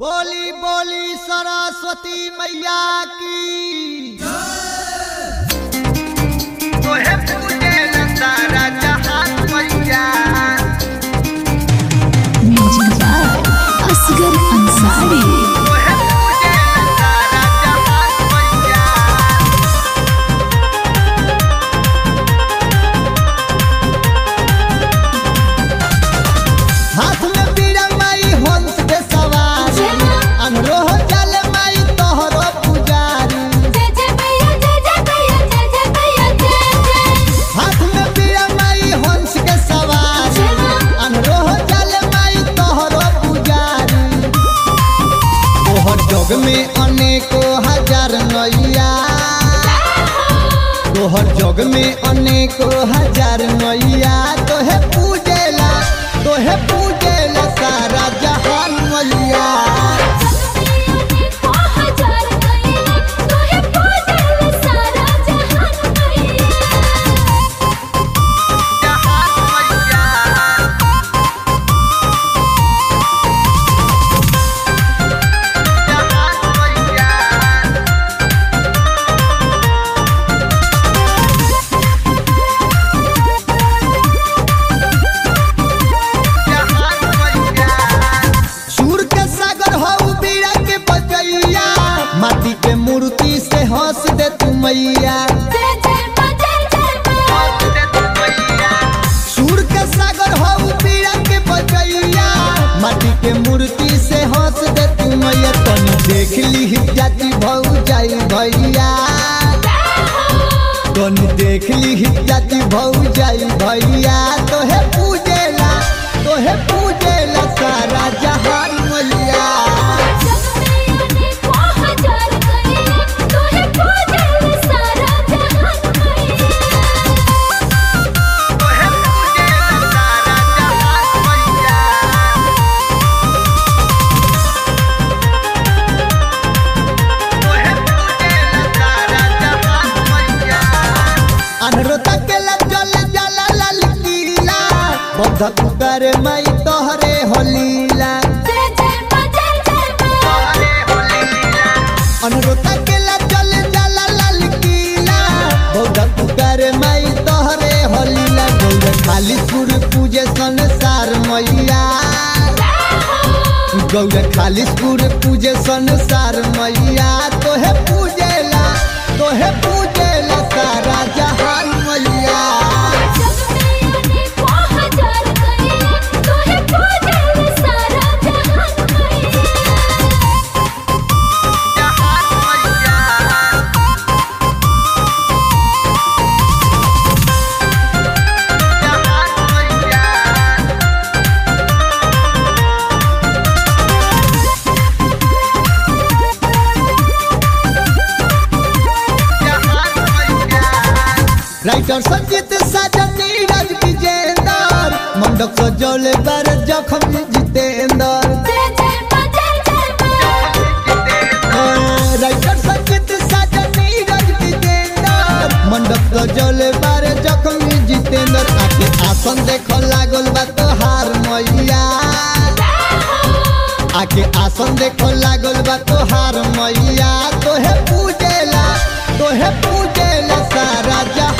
बोली बोली सरस्वती मैया की तोहे पूजे न सारा जहान मैया म्यूजिक बाय असगर अंसारी तोहे पूजे न सारा जहान मैया हाथ में बीड़ा माई हंस पे सवार अनरोह जल माई तोहरो पुजारी हाथ में बीड़ा माई हंस के सवार अनरोह जल माई तोहरो पुजारी तोहर जग में अनेको हजार नैया तोहर जग में अनेको हजार नैया तोहे पूजेला तोहे पूजेला सारा जहान मैया जहान मैया जहान मैया जहान मैया सूर के सागर हो बीड़ा के बजैया माटी के मूर्ति से हंस दे तू मैया सूर के सागर हो बीड़ा के बजैया माटी के मूर्ति से हंस दे तू मैया तनी देख ली जाति भौ जाई भैया तनी देख ली जाति भौ जाई भैया तोहे पूजेला तोहे पूजेला सारा जहान मैया तोहे पूजे न सारा जहान मैया तोहे पूजे न सारा जहान मैया अनरोता के चल जाला लाल किला बद्ध पुकार मई तोहरे होलीला तोहरे होलीला अनरोता के चल जाला लाल किला बद्ध पुकार मई तोहरे होलीला गौर खाली सुर पूजे संसार मैया गौर खाली सुर पूजे संसार मैया तोहे पूजेला तोहे पूजेला सारा जहान मैया जहान मैया जहान मैया जहान मैया राइटर संजीत साजन नीरज विजेंदर मंडप सजौले बार जखम जितेंदर राइटर संजीत साजन नीरज विजेंदर मंडप सजौले बार जखम जितेंदर आके आसन देख लागल बा तोहार मैया आके आसन देख लागल बा तोहार मैया तोहे पूजेला तोहे पूजेला सारा जहान